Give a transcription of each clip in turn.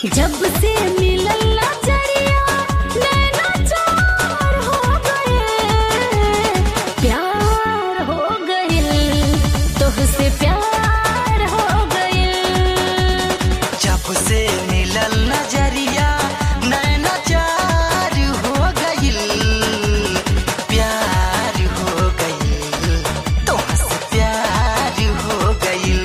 जब से मिलल नजरिया नैना चार हो गए प्यार हो गए तोहसे प्यार हो गए जब से मिलल नजरिया नैना चार हो गइल प्यार हो गइल तुमसे प्यार हो गइल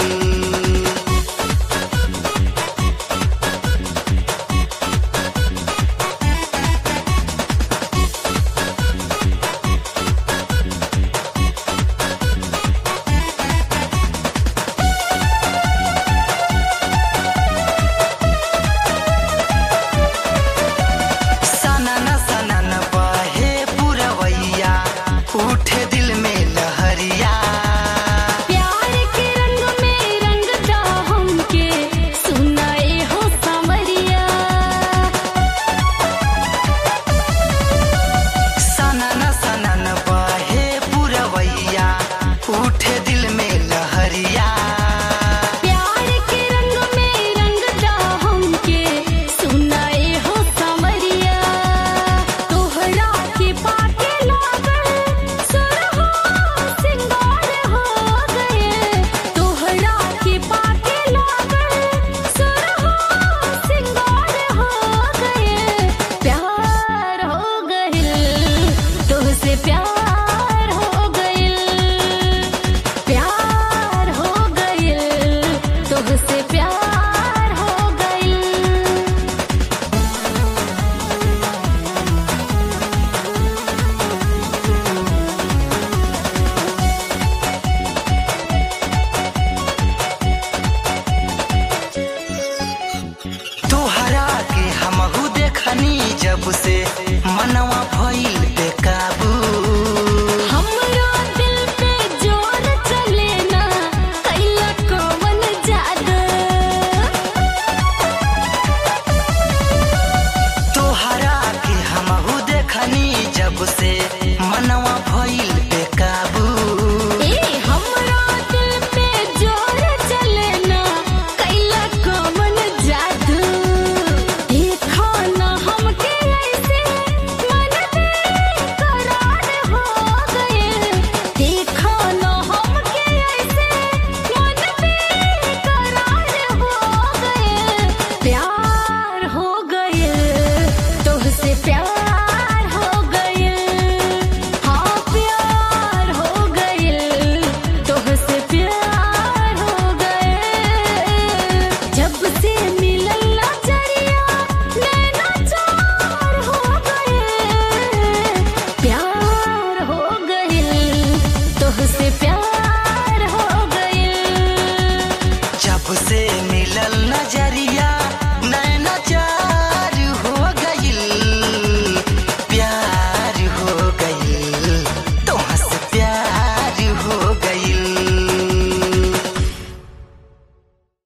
सनन सनन बहे पुरवैया उठे दिल में लहरिया प्यार के रंग में रंगता हमके सुनाए हो सावरिया सनन सनन बहे पुरवैया उठे दिल में लहरिया प्यार के रंग में रंगता हमके सुनाए हो सावरिया तोहरा के पाके लागल सुरहो सिंगार हो गए तोहरा के पाके लागल सुरहो सिंगार हो गए प्यार हो गइल तोहसे प्यार हो गइल प्यार हो गइल तोहसे प्यार हो गइल तोहरा के हमहू देखनी जब से मनवा भइल